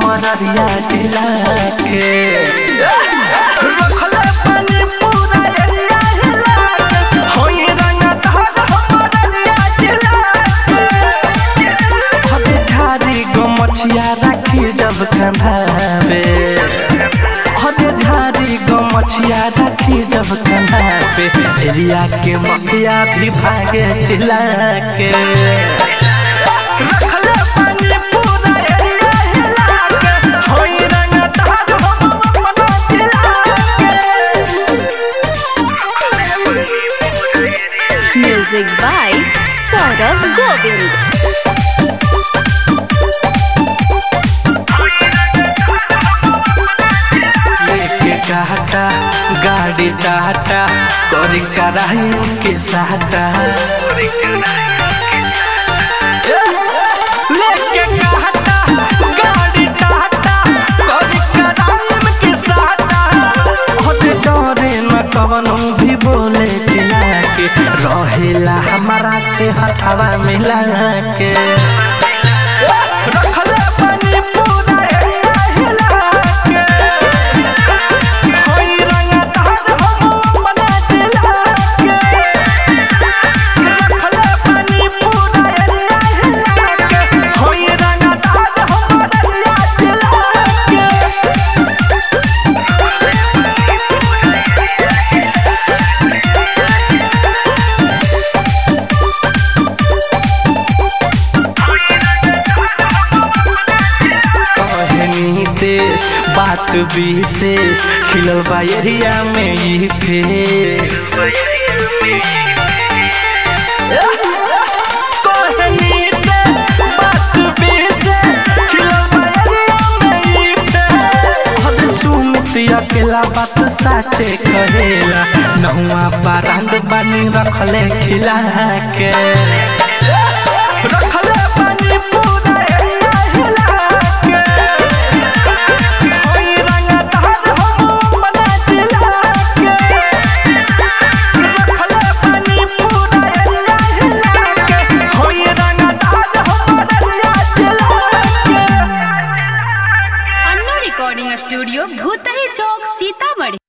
हमारा रिया जिला के रखले पानी पूरा एरिया हिला के होई रंगदार हमारा रिया जिला के हते धारी गो मछिया राखी जब कंधावे हते धारी गो मछिया राखी जब कंधावे एरिया के मफिया भी भागे चिल्ला के रखले पानी पूरा एरिया हिला के होई रंगदार हम अपना जिला Music by Saurav Govind. लेके काटा गाड़ी टाटा करी कराही के साटा लेके काटा गाड़ी टाटा करी कराही के साटा होते डरे न कवनो भी बोले चिल्ला के रहेला हमारा से हथवा मिला के रखले पानी पूरा एरिया हिला के होई रंगदार हम अपना जिला के रखले पानी पूरा एरिया हिला के होई रंगदार हमारा जिला के कहनी देश बात विशेष खिलल बा एरिया में ई फेस कहनी देश बात विशेष खिलल बा एरिया में ई फेस हद सुमित अकेला बात साचे कहेला नहुआ बारांड बानी रखले खिला के रखले पानी पूरा एरिया हिला के होई रंगदार हम अपना जिला के रखले पानी पूरा एरिया हिला के होई रंगदार हमारा जिला के अन्ना रिकॉर्डिंग स्टूडियो भूतही चौक सीतामढ़ी